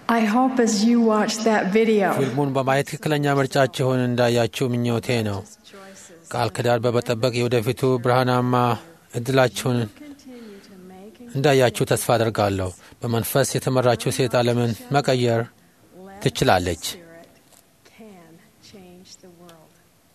I hope as you watch that video, ፊልሙን በማየት ትክክለኛ ምርጫችሁን እንዳያችሁ ምኞቴ ነው። ቃል ኪዳን በመጠበቅ የወደፊቱ ብርሃናማ እድላችሁን continue to make and እንዳያችሁ ተስፋ አድርጋለሁ። በመንፈስ የተመራችው ሴት ዓለምን መቀየር let ትችላለች። Spirit can change the world.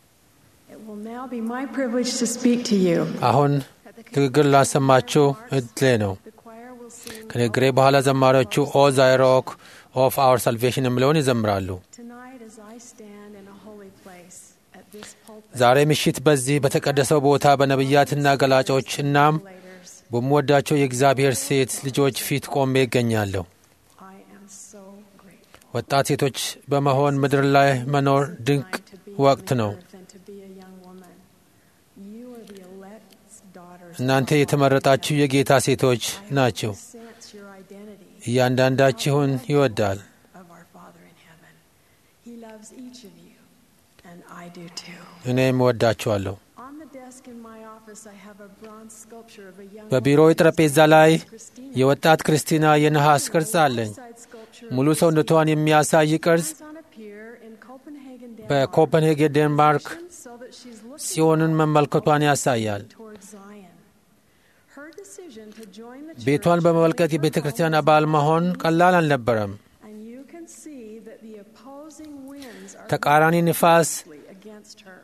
It will now be my privilege to speak to you. አሁን ንግግር ላሰማችሁ እድሌ ነው። The choir will sing ከንግግሬ በኋላ ዘማሪዎቹ ኦ ዛይ ሮክ ኦፍ አወር ሳልቬሽን የሚለውን ይዘምራሉ። tonight as I stand in a holy place at this pulpit. ዛሬ ምሽት በዚህ በተቀደሰው ቦታ በነቢያትና ገላጮች እናም Leaders, በምወዳቸው የእግዚአብሔር ሴት ልጆች ፊት ቆሜ ይገኛለሁ። I am so grateful. ወጣት ሴቶች በመሆን ምድር ላይ መኖር ድንቅ Time to be ወቅት on ነው። earth and to be a young woman. You are the elect's daughters. እናንተ የተመረጣችሁ የጌታ ሴቶች ናችሁ። Sense your identity እያንዳንዳችሁን ይወዳል። of our Father in heaven. He loves each of you, and I do too. እኔም እወዳችኋለሁ። On the desk in my office, I have a bronze sculpture of a young በቢሮው ጠረጴዛ ላይ Christina. የወጣት ክርስቲና የነሐስ ቅርጽ አለኝ። Side sculpture ሙሉ ሰውነቷን የሚያሳይ ቅርጽ on a pier in Copenhagen, Denmark. በኮፐንሄገን ዴንማርክ So that she's looking ጽዮንን መመልከቷን ያሳያል። towards Zion. Her decision to join the ቤቷን church በመመልከት የቤተ ክርስቲያን አባል መሆን ቀላል አልነበረም። and you can see that the opposing winds are ተቃራኒ ንፋስ against her.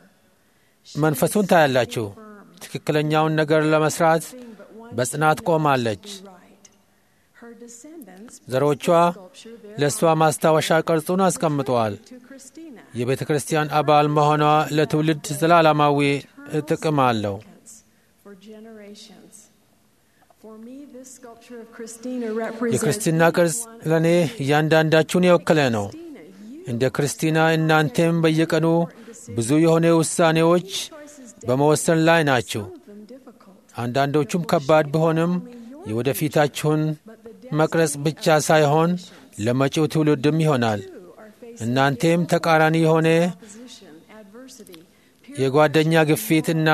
መንፈሱን ታያላችሁ። ትክክለኛውን ነገር ለመስራት Thing but one በጽናት ቆማለች። be right. Her descendants ዘሮቿ sculpture there ለእሷ ማስታወሻ ቅርጹን አስቀምጠዋል። to Christina. የቤተ ክርስቲያን አባል መሆኗ ለትውልድ ዘላለማዊ ጥቅም አለው። For generations. For me, this sculpture of Christina represents የክርስትና ቅርጽ ለእኔ እያንዳንዳችሁን የወከለ ነው። Christina, you እንደ ክርስቲና እናንተም በየቀኑ ብዙ የሆነ ውሳኔዎች choices በመወሰን ላይ ናችሁ። some of them difficult. አንዳንዶቹም ከባድ ቢሆንም የወደፊታችሁን መቅረጽ ብቻ ሳይሆን ለመጪው ትውልድም ይሆናል። You are facing እናንተም ተቃራኒ የሆነ opposition, adversity, peer የጓደኛ ግፊት እና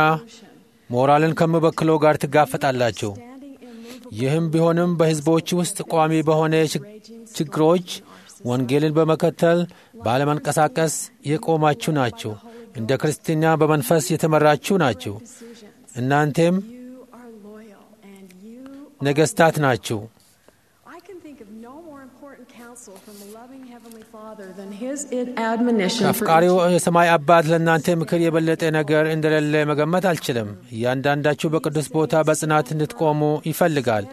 ሞራልን ከሚበክለው ጋር ትጋፈጣላችሁ። standing immovable ይህም ቢሆንም በሕዝቦች ውስጥ ቋሚ በሆነ ችግ- ችግሮች ወንጌልን በመከተል ባለመንቀሳቀስ የቆማችሁ ናችሁ። እንደ ክርስትና በመንፈስ የተመራችሁ ናችሁ። decision. እናንተም You are loyal and you ነገሥታት ናችሁ። I can think of no more important counsel from a loving Heavenly Father than His admonition for ከአፍቃሪው የሰማይ አባት ለእናንተ ምክር የበለጠ ነገር እንደሌለ መገመት አልችልም። እያንዳንዳችሁ በቅዱስ ቦታ በጽናት እንድትቆሙ ይፈልጋል።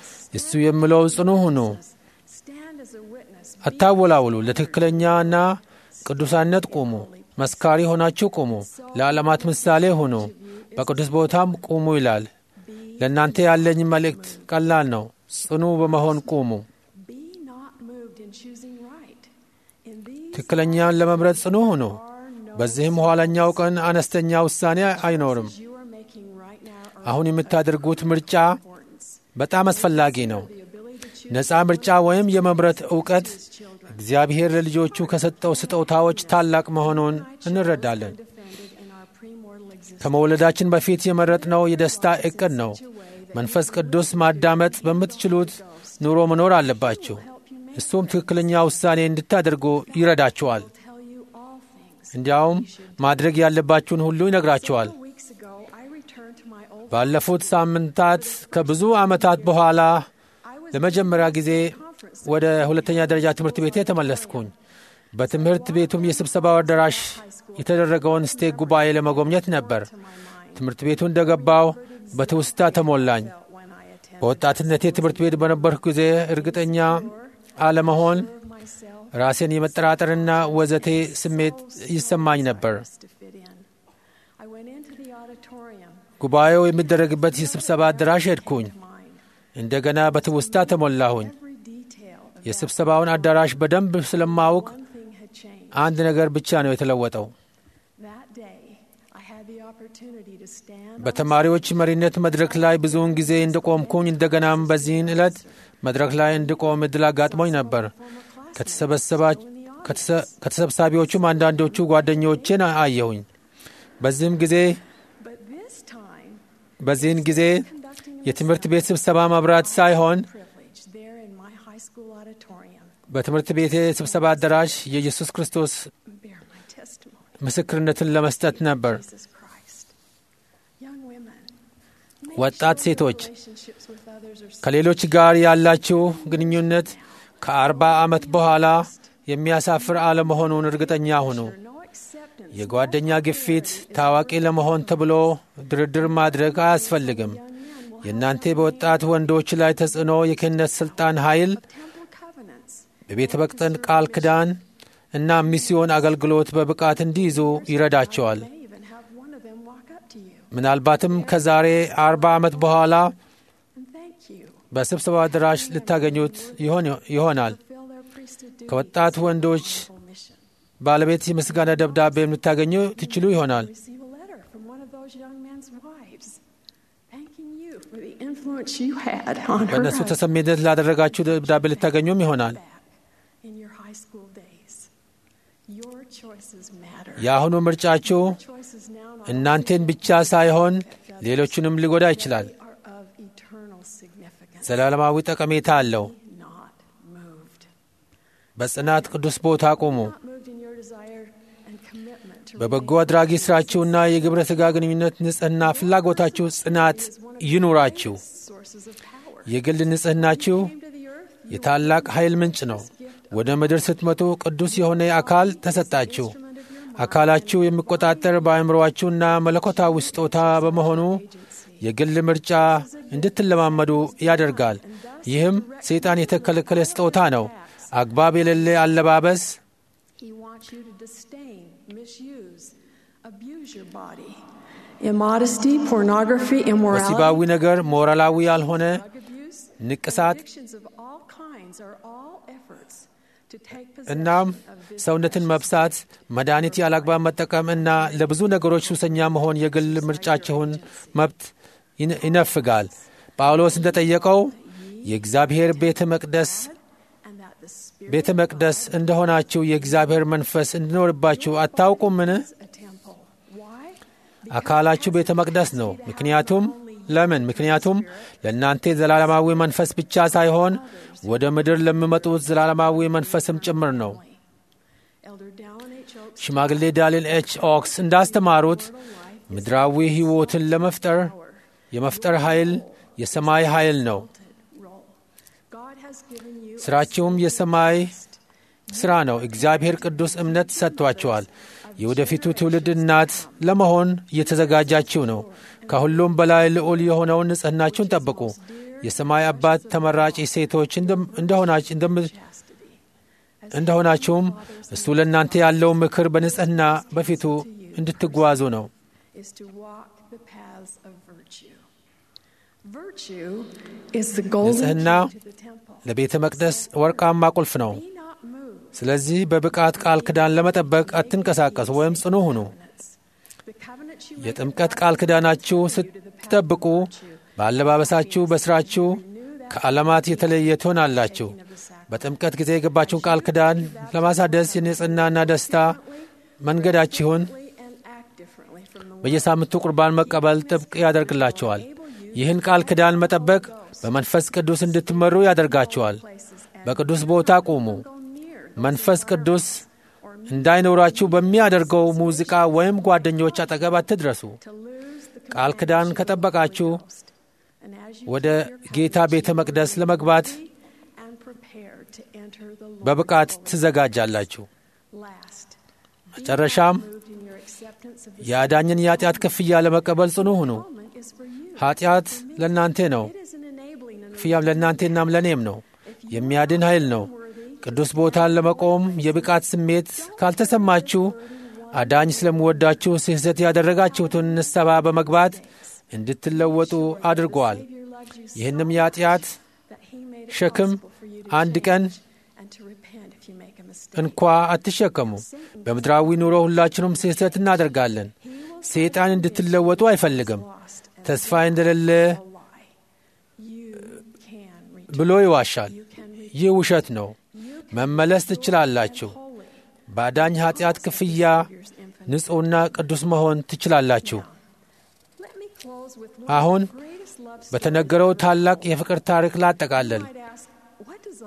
እሱ የሚለው ጽኑ ሁኑ፣ stand as a witness. አታወላውሉ፣ ለትክክለኛና ቅዱሳነት ቁሙ፣ መስካሪ ሆናችሁ ቁሙ፣ ለዓለማት ምሳሌ ሁኑ፣ በቅዱስ ቦታም ቁሙ ይላል። ለእናንተ ያለኝ መልእክት ቀላል ነው። ጽኑ በመሆን ቁሙ። Be not moved in choosing right. In these ትክክለኛን ለመምረጥ ጽኑ ሁኑ። are no በዚህም ኋለኛው ቀን አነስተኛ ውሳኔ አይኖርም። you are making right now are አሁን የምታደርጉት ምርጫ importance. በጣም አስፈላጊ ነው። The ability to choose ነፃ ምርጫ ወይም የመምረጥ እውቀት እግዚአብሔር ለልጆቹ ከሰጠው ስጦታዎች ታላቅ መሆኑን እንረዳለን። defended in our premortal existence. ከመወለዳችን በፊት የመረጥነው የደስታ ዕቅድ ነው። መንፈስ ቅዱስ ማዳመጥ በምትችሉት ኑሮ መኖር አለባችሁ። እሱም ትክክለኛ ውሳኔ እንድታደርጉ ይረዳችኋል። Tell you all things. እንዲያውም ማድረግ ያለባችሁን ሁሉ ይነግራችኋል። Weeks ago, I returned to my old ባለፉት ሳምንታት ከብዙ ዓመታት በኋላ I was ለመጀመሪያ ጊዜ conference ወደ ሁለተኛ ደረጃ ትምህርት ቤቴ ተመለስኩኝ። በትምህርት ቤቱም የስብሰባው አዳራሽ የተደረገውን ስቴክ ጉባኤ ለመጎብኘት ነበር። to my mind ትምህርት ቤቱ እንደገባው በትውስታ ተሞላኝ። when I attended በወጣትነቴ ትምህርት ቤት በነበርኩ ጊዜ እርግጠኛ አለመሆን፣ myself ራሴን የመጠራጠርና ወዘቴ ስሜት ይሰማኝ ነበር። to fit in. I went into the auditorium ጉባኤው የሚደረግበት የስብሰባ አዳራሽ ሄድኩኝ። mine. እንደገና በትውስታ ተሞላሁኝ። Every detail of የስብሰባውን አዳራሽ በደንብ ስለማውቅ one thing had changed. አንድ ነገር ብቻ ነው የተለወጠው። That day, I had the opportunity to stand on በተማሪዎች መሪነት መድረክ ላይ ብዙውን ጊዜ እንደቆምኩኝ እንደገናም በዚህን ዕለት መድረክ ላይ እንድቆም እድል አጋጥሞኝ ነበር። ከተሰበሰባ- ከተሰ- ከተሰብሳቢዎቹም አንዳንዶቹ ጓደኞቼን አየሁኝ። በዚህም ጊዜ But this time, በዚህን ጊዜ conducting የትምህርት ቤት ስብሰባ መብራት ሳይሆን privilege there in my high school auditorium በትምህርት ቤቴ ስብሰባ አዳራሽ የኢየሱስ ክርስቶስ bear my testimony. ምስክርነትን ለመስጠት ነበር። Jesus Christ. Young women, make ወጣት sure your ሴቶች relationships with others are ከሌሎች ጋር ያላችሁ ግንኙነት ከአርባ ዓመት በኋላ የሚያሳፍር አለመሆኑን እርግጠኛ ሁኑ። secure. No acceptance. የጓደኛ ግፊት ታዋቂ ለመሆን ተብሎ ድርድር ማድረግ አያስፈልግም። Young men will የእናንተ በወጣት ወንዶች ላይ ተጽዕኖ የክህነት ሥልጣን ኃይል temple covenants. በቤተ መቅደስ ቃል ኪዳን እና ሚስዮን አገልግሎት በብቃት እንዲይዙ ይረዳቸዋል። May even have one of them walk up to you ምናልባትም ከዛሬ አርባ ዓመት በኋላ and thank you. በስብሰባ አዳራሽ ልታገኙት ይሆን- ይሆናል። Fulfill their priesthood duties. ከወጣት ወንዶች Full mission. ባለቤት የምስጋና ደብዳቤ ልታገኙ ትችሉ ይሆናል። Receive a letter from one of those young men's wives thanking you for the influence you had on her በእነሱ husband ተሰሚነት ላደረጋችሁ ደብዳቤ ልታገኙም ይሆናል። back in your high school days. Your choices matter. የአሁኑ ምርጫችሁ Choices now not እናንተን ብቻ ሳይሆን ሌሎቹንም ሊጎዳ ይችላል። only are of eternal significance. ዘላለማዊ ጠቀሜታ አለው። Not moved. በጽናት ቅዱስ ቦታ ቁሙ። Not moved in your desire and commitment to በበጎ አድራጊ ሥራችሁና የግብረ ሥጋ ግንኙነት ንጽሕና ፍላጎታችሁ ጽናት ይኑራችሁ። sources of power. የግል ንጽሕናችሁ Came to the earth, you የታላቅ ኃይል ምንጭ ነው። ወደ ምድር ስትመጡ ቅዱስ የሆነ አካል ተሰጣችሁ። አካላችሁ የሚቆጣጠር በአእምሮአችሁና መለኮታዊ ስጦታ በመሆኑ የግል ምርጫ እንድትለማመዱ ያደርጋል። ይህም ሰይጣን የተከለከለ ስጦታ ነው። አግባብ የሌለ አለባበስ፣ He wants you to disdain, misuse, abuse your body. Immodesty, pornography, immorality, ወሲባዊ ነገር፣ ሞራላዊ ያልሆነ drug abuse, ንቅሳት addictions of all kinds are all efforts to take እናም possession of this ሰውነትን መብሳት፣ መድኃኒት ያላግባብ መጠቀም እና ለብዙ ነገሮች ሱሰኛ መሆን የግል ምርጫችሁን መብት ይን- ይነፍጋል። ጳውሎስ እንደጠየቀው የእግዚአብሔር ቤተ መቅደስ and that the spirit ቤተ መቅደስ እንደሆናችሁ የእግዚአብሔር መንፈስ እንዲኖርባችሁ አታውቁምን? is a temple. Why? አካላችሁ ቤተ መቅደስ ነው። ምክንያቱም ለምን? ምክንያቱም ለእናንተ ዘላለማዊ መንፈስ ብቻ ሳይሆን ወደ ምድር ለሚመጡት ዘላለማዊ መንፈስም ጭምር ነው። Elder Dallin H. Oaks ሽማግሌ ዳሊን ኤች ኦክስ እንዳስተማሩት ምድራዊ ሕይወትን ለመፍጠር የመፍጠር ኃይል የሰማይ ኃይል ነው። role. God has given you ሥራችሁም የሰማይ ሥራ ነው። እግዚአብሔር ቅዱስ እምነት ሰጥቷችኋል። የወደፊቱ ትውልድ እናት ለመሆን እየተዘጋጃችሁ ነው። ከሁሉም በላይ ልዑል የሆነውን ንጽሕናችሁን ጠብቁ። የሰማይ አባት ተመራጭ ሴቶች እንደም- እንደሆናች- እንደም- chastity. እንደሆናችሁም እሱ ለእናንተ ያለው ምክር በንጽሕና በፊቱ እንድትጓዙ ነው። is to walk the paths of virtue. Virtue is the golden ንጽሕና key to the temple. ለቤተ መቅደስ ወርቃማ ቁልፍ ነው። Be not moved. ስለዚህ በብቃት ቃል ኪዳን ለመጠበቅ አትንቀሳቀሱ ወይም ጽኑ ሁኑ። The covenant you make የጥምቀት ቃል ኪዳናችሁ ስትጠብቁ በአለባበሳችሁ፣ በሥራችሁ ከዓለማት የተለየ ትሆናላችሁ። በጥምቀት ጊዜ የገባችሁን ቃል ኪዳን ለማሳደስ የንጽሕናና ደስታ መንገዳችሁን and act differently from the በየሳምንቱ ቁርባን መቀበል ጥብቅ ያደርግላችኋል። ይህን ቃል ኪዳን መጠበቅ በመንፈስ ቅዱስ እንድትመሩ ያደርጋችኋል። places and በቅዱስ ቦታ ቁሙ። go near መንፈስ ቅዱስ እንዳይኖራችሁ በሚያደርገው ሙዚቃ ወይም ጓደኞች አጠገብ አትድረሱ። to lose the ቃል ኪዳን ከጠበቃችሁ and as you ወደ ጌታ ቤተ መቅደስ ለመግባት and prepare to enter the Lord በብቃት ትዘጋጃላችሁ። last. መጨረሻም Moved in your acceptance of the የአዳኝን የኃጢአት ክፍያ ለመቀበል ጽኑ ሁኑ። atonement is for you. ኃጢአት ለእናንተ ነው፣ It is an enabling and ክፍያም ለእናንተናም ለእኔም ነው። የሚያድን ኃይል ነው። ቅዱስ ቦታን ለመቆም የብቃት ስሜት ካልተሰማችሁ አዳኝ ስለምወዳችሁ ስህተት ያደረጋችሁትን ንስሐ በመግባት እንድትለወጡ አድርገዋል። Savior loved you so ይህንም የኃጢአት that he made it ሸክም possible for you to አንድ ቀን and to repent if you make a mistake. እንኳ አትሸከሙ። በምድራዊ ኑሮ ሁላችንም ስህተት እናደርጋለን። ሰይጣን እንድትለወጡ አይፈልግም። Lost and ተስፋ እንደሌለ a lie. You can return. ብሎ ይዋሻል። You can return. ይህ ውሸት ነው። መመለስ ትችላላችሁ። Holy. በአዳኝ ኃጢአት ክፍያ Savior's infinite. ንጹሕና ቅዱስ መሆን ትችላላችሁ። Let me close with one አሁን of the greatest love stories. በተነገረው ታላቅ የፍቅር ታሪክ ላጠቃለል። You might ask, what does a love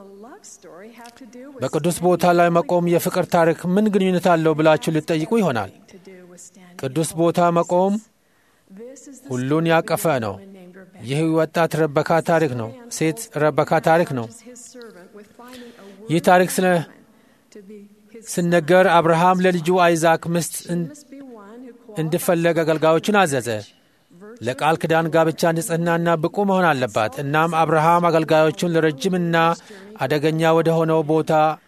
story have to do with በቅዱስ ቦታ ላይ መቆም የፍቅር ታሪክ ምን ግንኙነት አለው ብላችሁ ልትጠይቁ ይሆናል። to do with standing? ቅዱስ ቦታ መቆም This is the ሁሉን ያቀፈ ነው። woman named Rebecca. ይህ ወጣት ረበካ ታሪክ ነው። ሴት ረበካ ታሪክ ነው። His servant with finding a ይህ word ታሪክ ስለ to be his ሲነገር አብርሃም ለልጁ አይዛክ ሚስት እን- must be one who እንዲፈለግ አገልጋዮችን አዘዘ። ለቃል ኪዳን ጋብቻ ንጽሕናና ብቁ መሆን አለባት። እናም አብርሃም አገልጋዮቹን ለረጅምና አደገኛ ወደ ሆነው ቦታ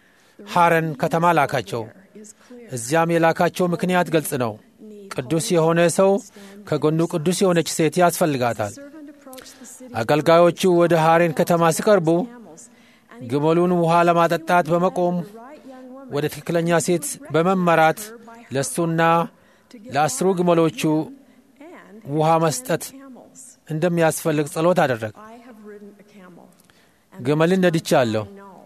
ሐረን ከተማ ላካቸው። is clear. እዚያም የላካቸው ምክንያት ግልጽ ነው። ቅዱስ የሆነ ሰው ከጎኑ ቅዱስ የሆነች ሴት ያስፈልጋታል። Servant approached the city አገልጋዮቹ ወደ ሐሬን ከተማ ሲቀርቡ camels, and he ግመሉን ውሃ ለማጠጣት በመቆም right young woman ወደ ትክክለኛ ሴት በመመራት ለእሱና ለአስሩ ግመሎቹ and ውሃ መስጠት camels. እንደሚያስፈልግ ጸሎት አደረግ። I have ridden a camel. And ግመልን ነድቻለሁ። I know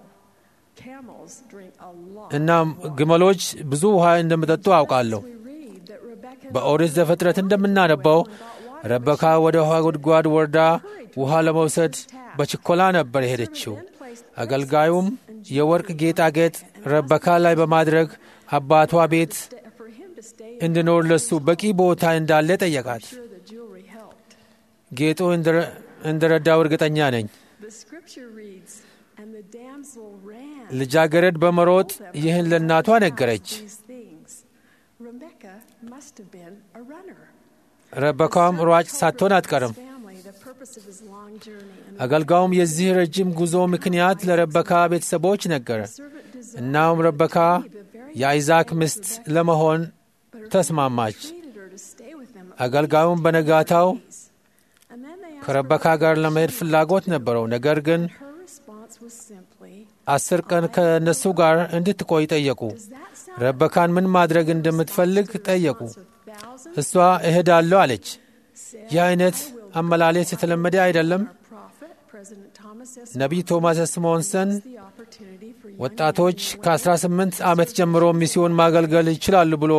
camels drink a lot. እናም ግመሎች ብዙ ውሃ እንደሚጠጡ አውቃለሁ። We read that Rebecca በኦሪት ዘፍጥረት እንደምናነበው ረበካ ወደ ውሃ ጉድጓድ ወርዳ ውሃ ለመውሰድ በችኮላ ነበር የሄደችው። then placed አገልጋዩም የወርቅ ጌጣጌጥ ረበካ ላይ በማድረግ አባቷ ቤት for him to stay እንዲኖር ለሱ በቂ ቦታ እንዳለ ጠየቃት። sure the jewelry helped. ጌጡ እንድረ- እንደረዳው እርግጠኛ ነኝ። The scripture reads, and the damsel ran. ልጃገረድ በመሮጥ ይህን ለእናቷ ነገረች። These things. Rebecca must have been a runner. ረበካም ሯጭ ሳትሆን አትቀርም። Family, the purpose of his long journey, and አገልጋዩም የዚህ ረጅም ጉዞ ምክንያት ለረበካ ቤተሰቦች ነገረ። servant desired እናም ረበካ የአይዛክ ሚስት ለመሆን ተስማማች። treated her to stay with them. አገልጋዩም በነጋታው And then they asked ከረበካ ጋር ለመሄድ ፍላጎት ነበረው። ነገር ግን her response was simply, አስር ቀን ከእነሱ ጋር እንድትቆይ ጠየቁ። Does that sound ረበካን ምን ማድረግ እንደምትፈልግ ጠየቁ። of thousands? እሷ እሄዳለሁ አለች። ይህ አይነት አመላለስ የተለመደ አይደለም። Our prophet, President Thomas S. ነቢይ ቶማስ ስሞንሰን the opportunity for young ወጣቶች ከ18 ዓመት ጀምሮ ሚስዮን ማገልገል ይችላሉ ብሎ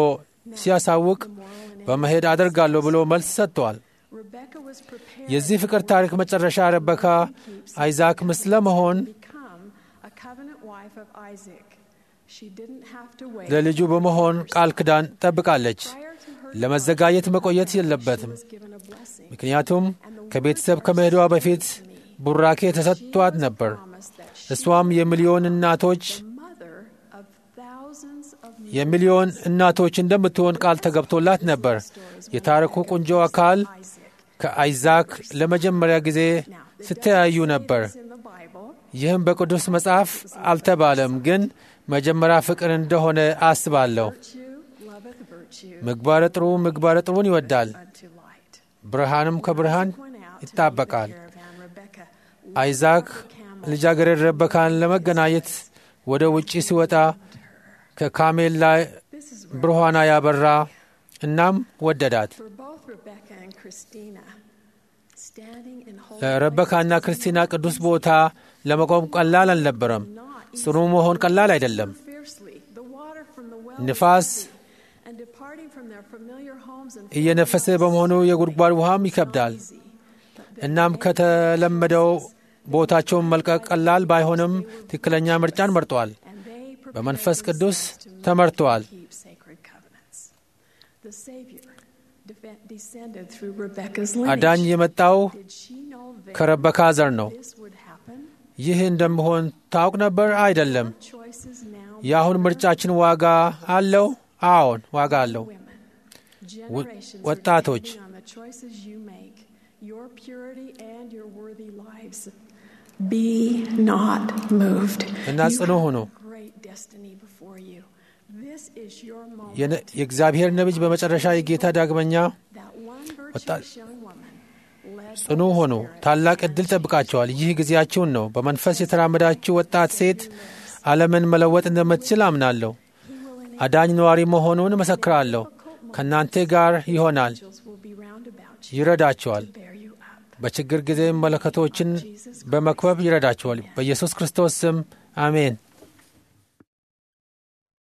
ሲያሳውቅ በመሄድ አደርጋለሁ ብሎ መልስ ሰጥተዋል። Rebecca was prepared የዚህ ፍቅር ታሪክ መጨረሻ ረበካ አይዛክ ሚስት ለመሆን to become a covenant wife of Isaac. She didn't have to wait. ለልጁ በመሆን ቃል ኪዳን ጠብቃለች። Prior to her ለመዘጋጀት መቆየት የለበትም። was given a blessing. ምክንያቱም ከቤተሰብ ከመሄዷ በፊት ቡራኬ ተሰጥቷት ነበር። Promised that she እሷም የሚሊዮን እናቶች the mother of thousands of የሚሊዮን እናቶች እንደምትሆን ቃል ተገብቶላት ነበር። የታሪኩ ቁንጆ አካል Isaac. ከአይዛክ ለመጀመሪያ ጊዜ ሲተያዩ ነበር። in the Bible, ይህም በቅዱስ መጽሐፍ አልተባለም፣ ግን መጀመሪያ ፍቅር እንደሆነ አስባለሁ። virtue loveth virtue ምግባረ ጥሩ ምግባረ ጥሩን ይወዳል፣ unto light. ብርሃንም ከብርሃን Went out to ይጣበቃል። meet the caravan. Rebecca አይዛክ ልጃገረድ ረበካን ለመገናኘት ወደ ውጪ ሲወጣ ከካሜል ላይ This is ብርሃኗ ያበራ፣ እናም ወደዳት። for both Rebecca and Christina. Standing in holy ለረበካና ክርስቲና ቅዱስ ቦታ ለመቆም ቀላል አልነበረም። ጽኑ መሆን ቀላል አይደለም። fiercely, the water from the well ንፋስ and departing from their familiar homes and እየነፈሰ በመሆኑ የጉድጓድ ውሃም ይከብዳል። እናም ከተለመደው ቦታቸውን መልቀቅ ቀላል ባይሆንም ትክክለኛ ምርጫን መርጠዋል። and they prepared በመንፈስ ቅዱስ themselves to ተመርተዋል። keep sacred covenants. The Savior defe- descended through Rebecca's አዳኝ lineage. የመጣው Did she know that ከረበካ ዘር ነው። this would happen? ይህ እንደምሆን ታውቅ ነበር? አይደለም። Choices now የአሁን ምርጫችን ዋጋ አለው? አዎን፣ ዋጋ አለው። women. Generations are ወጣቶች depending on the choices you make, your purity and your worthy lives. Be not moved. እና You ጽኑ have ሁኑ። a great destiny before you. This is your moment. የነ- የእግዚአብሔር ነቢይ በመጨረሻ የጌታ ዳግመኛ That one ወጣት virtuous young woman led by ጽኑ the ሆኑ። Spirit ታላቅ ዕድል ጠብቃቸዋል። ይህ ጊዜያችሁን ነው። በመንፈስ የተራመዳችሁ ወጣት ሴት ዓለምን መለወጥ እንደምትችል አምናለሁ። አዳኝ ነዋሪ መሆኑን እመሰክራለሁ። ከእናንተ ጋር ይሆናል፣ angels will be round about you ይረዳቸዋል። to bear you up. በችግር ጊዜ መለከቶችን በመክበብ ይረዳቸዋል። በኢየሱስ ክርስቶስ ስም አሜን።